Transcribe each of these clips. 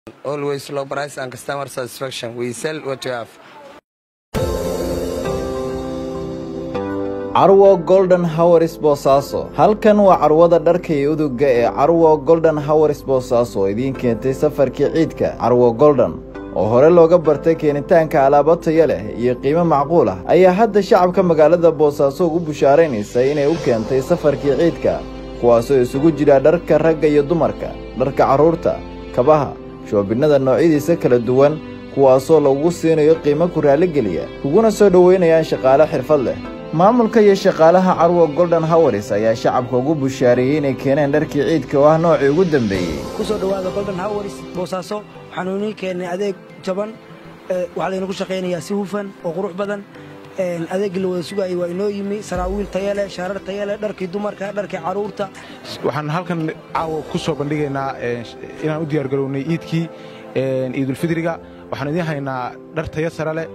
always low price and customer satisfaction. We sell what you have. carwo golden howers boosaaso halkan waa carwada dharka iyo uduga ee carwo golden howers boosaaso idiin keentay safarkii ciidka carwo golden oo hore looga bartay keenitaanka alaabo taya leh iyo qiimo macquul ah ayaa hadda shacabka magaalada boosaaso ugu bushaaraynaysa inay u keentay safarkii ciidka kuwaasoo isugu jira dharka ragga iyo dumarka dharka carruurta kabaha shoobinnada noocyadiisa kala duwan kuwaasoo lagu siinayo qiimo ku raalligeliya kuguna soo dhoweynayaan shaqaale xirfad leh maamulka iyo shaqaalaha carwo golden howers ayaa shacabka ugu bushaareeyey inay keeneen dharkii ciidka oo ah noocii ugu dambeeyey ku soo dhowaada golden howers boosaaso waxaanu inii keennay adeeg jaban waxaa laynagu shaqaynayaa si hufan oo qurux badan adeeggii la wada sugayay waa inoo yimi saraawiil tayale shaarar tayale dharkii dumarka dharkii carruurta waxaan halkan caawa ku soo bandhigaynaa inaan u diyaargarownay iidkii ciidulfidriga waxaan idiin haynaa dhar taya sare leh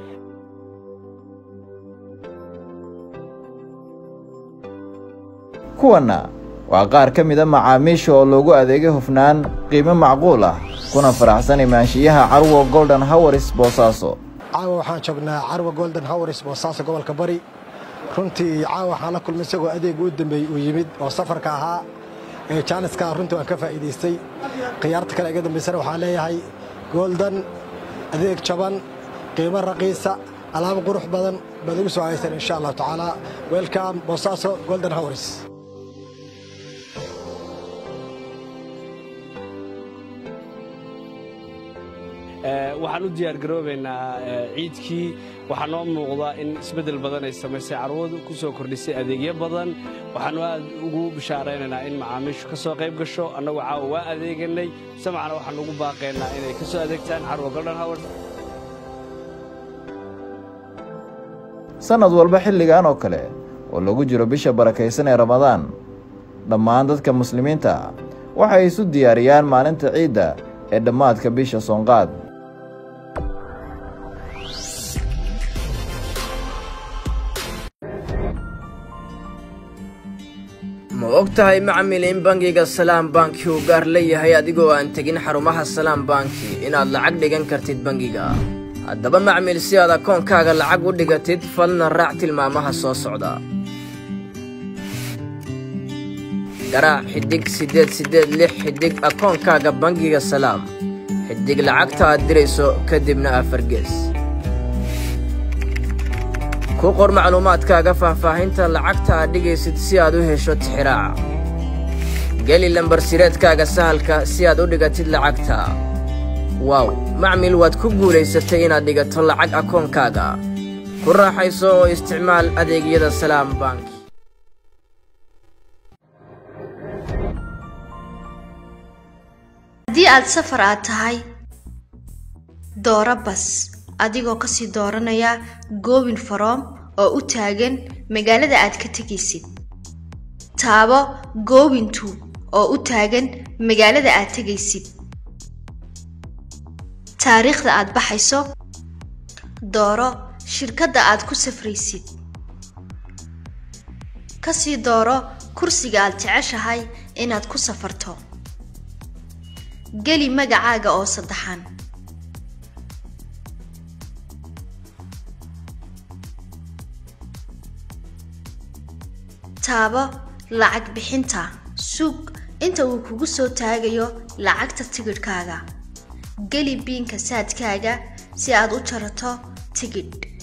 kuwanna waa qaar ka mida macaamiisha oo loogu adeegay hufnaan qiimo macquul ah kuna faraxsan imaanshiyaha carwo golden howers boosaaso caawa waxaan joognaa carwa golden howers boosaaso gobolka bari runtii caawa waxaan la kulmay isagoo adeeg u dambeeyey uu yimid oo safarka ahaa ee jaaniska runtii waan ka faa'iidaystay khiyaarta kale iga dambaysana waxaan leeyahay golden adeeg jaban qiimo raqiisa alaabo qurux badan baad igu soo haysan insha allahu tacaala welcome boosaaso golden howers waxaan u diyaargaroobaynaa ciidkii waxaa noo muuqda in isbeddel badan ay samaysay carwadu ku soo kordhisay adeegyo badan waxaanu aad ugu bishaaraynaynaa in macaamiishu ka soo qayb gasho annagu caawa waa adeeganay samacna waxaan ugu baaqaynaa inay ka soo adeegtaan carwa golden howard sannad walba xilligan oo kale oo lagu jiro bisha barakaysan ee ramadaan dhammaan dadka muslimiinta ah waxay isu diyaariyaan maalinta ciidda ee dhammaadka bisha soonqaad ma og tahay macmil in bangiga salaam banki uu gaar leeyahay adigoo aan tegin xarumaha salaam banki inaad lacag dhigan kartid bangiga haddaba macmil si aad akoonkaaga lacag u dhigatid fadlan raac tilmaamaha soo socda garaac xidhig siddeed siddeed lix xidhig akoonkaaga bangiga salaam xidhig lacagta aad dirayso kadibna afar gees ku qor macluumaadkaaga faahfaahinta lacagta aad dhigaysid si aad u hesho tixiraaca geli lambarsireedkaaga sahalka si aad u dhigatid lacagta waaw macmil waad ku guulaysatay inaad dhigato lacag akoonkaaga ku raaxayso oo isticmaal adeegyada salaam banki haddii aad safar aad tahay dooro bas adigoo kasii dooranaya goobin faroom oo u taagan magaalada aad ka tegaysid taabo goobintu oo u taagan magaalada aad tegaysid taariikhda aad baxayso dooro shirkadda aad ku safraysid kasii dooro kursiga aad jeceshahay inaad ku safarto geli magacaaga oo saddexan taabo lacag bixinta suug inta uu kugu soo taagayo lacagta tigidhkaaga geli biinka saadkaaga si aad u jarato tigidh